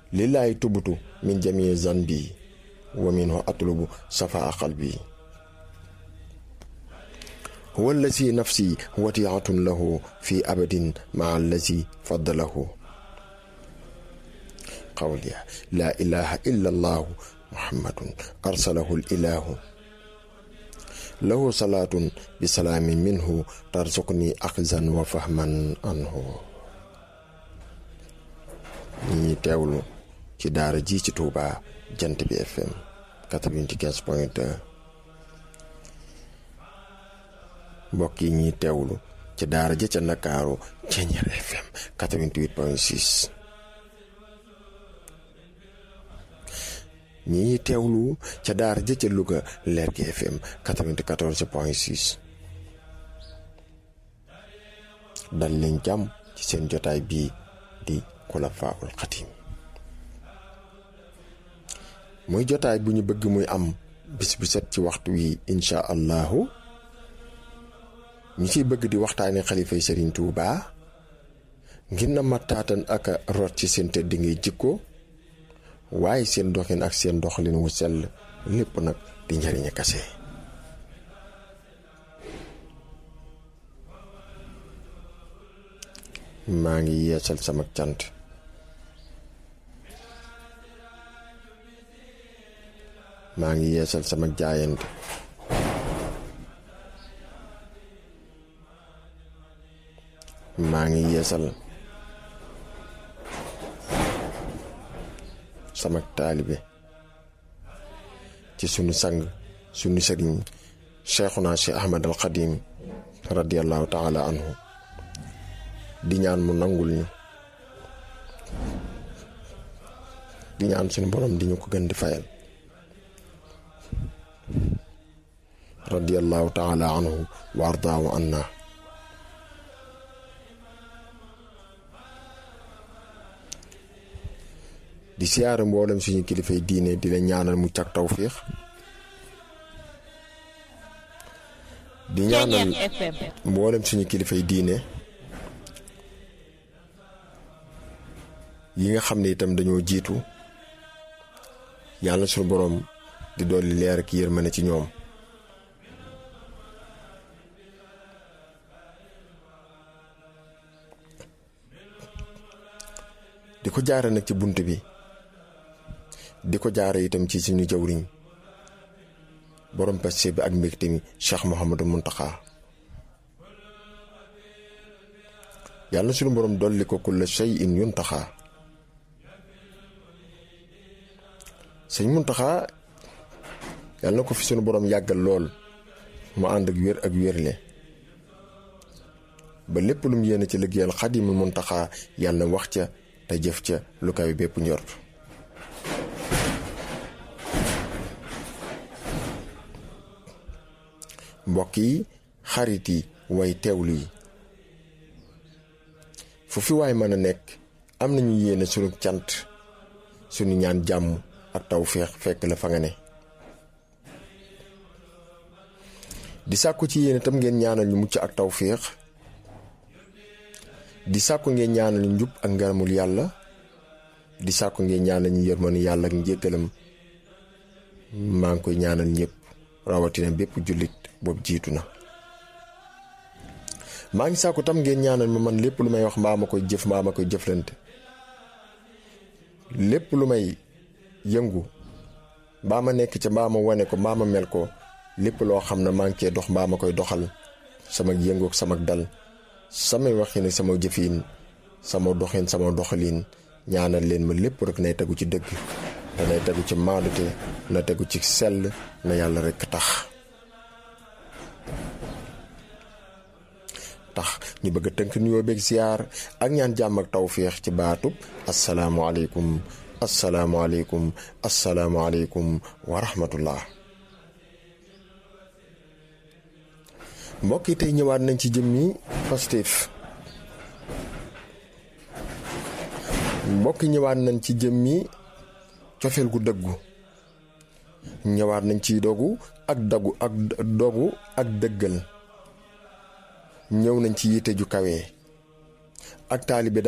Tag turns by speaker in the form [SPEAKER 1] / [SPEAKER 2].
[SPEAKER 1] lillahi tubutu min jamii zanbi wa minhu atlubu safaa qalbi huwa allazi nafsi watiatun lahu fi abadin maa allazi faddalahu qawliya laa ilaha illa allahu muhammadun arsalahu lilahu lahu salaatun bi salaamin minhu tarzuqni axzan wa fahman anhu ñi ñuy teewlu ci daara ji ci Touba jant bi FM 95 point 2 mbokk yi ñuy teewlu ci daara ja ca Ndakaaru Ceeñeer FM 88 point 6 ñi ñuy teewlu ca daara ja ca Louga Lergui FM 94 point 6 dal leen jàmm ci seen jotaay bii di Xulafaa'ul Xadiim muy jotaay bu ñu bëgg muy am bis bu set ci waxtu wi incha allahu ñu ciy bëgg di waxtaane xalifay Serigne Touba ngir na mattaatan ak rot ci seen tëdd ngay jikko waaye seen doxin ak seen doxalin wu sell lépp nag di njariña kase maa ngi yeesal sama cant maa ngi yeesal sama jaayante maa ngi yeesal sama taalibe ci sunu sang sunu sëriñ cheikhuna cheikh ahmad al xadim radiallahu taala anhu di ñaan mu nangul ñu di ñaan sunu borom di ñu ko gën di fayal radiallahu taala anhu wa ardaahu anna di siyaare mboolem suñu kilifay diine di la ñaanal mu cag tawfiix di ñaanal mboolem suñu kilifay diine yi nga xam ne itam dañoo jiitu yàlla suñu boroom di dolli leer ak yërmande ci ñoom di ko jaare nag ci bunt bi di ko jaare itam ci suñu jawriñ borom peste bi ak mbégte mi Cheikh Mouhamadou Mountakha yàlla suñu borom dolli ko kulla shay'in yuntaxa sëñ Mountakha yàlla na ko fi suñu borom yàggal lool mu ànd ak wér ak wérle ba lépp lu mu yéene ci liggéeyal Xaadimul Mountakha yàlla na wax ca te jëf ca lu kawe bépp njort mbokk yi xarit yi way teewlu yi fu fi waay mën a nekk am nañu yéene sunu cant sunu ñaan jàmm ak tawféex fekk la fa nga ne di sàkku ci yéene tam ngeen ñaanal ñu mucc ak tawféex di sàkku ngeen ñaanal ñu njub ak ngaramul yàlla di sàkku ngeen ñaanal ñu yërmanu yàlla ak njéggalam maa ngi koy ñaanal ñëpp rawatina bépp jullit boobu jiitu na maa ngi sàkku tam ngeen ñaanal ma man lépp lu may wax mbaa ma koy jëf mbaa ma koy jëflante lépp lu may yëngu mbaa ma nekk ca mbaa ma wane ko mbaa ma mel ko lépp loo xam ne maa ngi cee dox mbaa ma koy doxal sama yëngoog sama dal samay waxin ak sama jëfin sama doxin sama doxalin ñaanal leen ma lépp rek nay tegu ci dëgg te nay tegu ci maadute na tegu ci sell na yàlla rek tax tax ñu bëgg a tënk nuyoo beeg ziar ak ñaan jàmm ak tawféex ci baatub asalaamualeykum asalaamualeykum asalaamualeykum wa rahmatullah mbokk yi tey ñëwaat nañ ci jëmmi Pastef mbokk yi ñëwaat nañ ci jëmmi cofeel gu dëggu ñëwaat nañ ci dogu ak dagu ak dogu ak dëggal ñëw nañ ci yitte ju kawe ak taalibe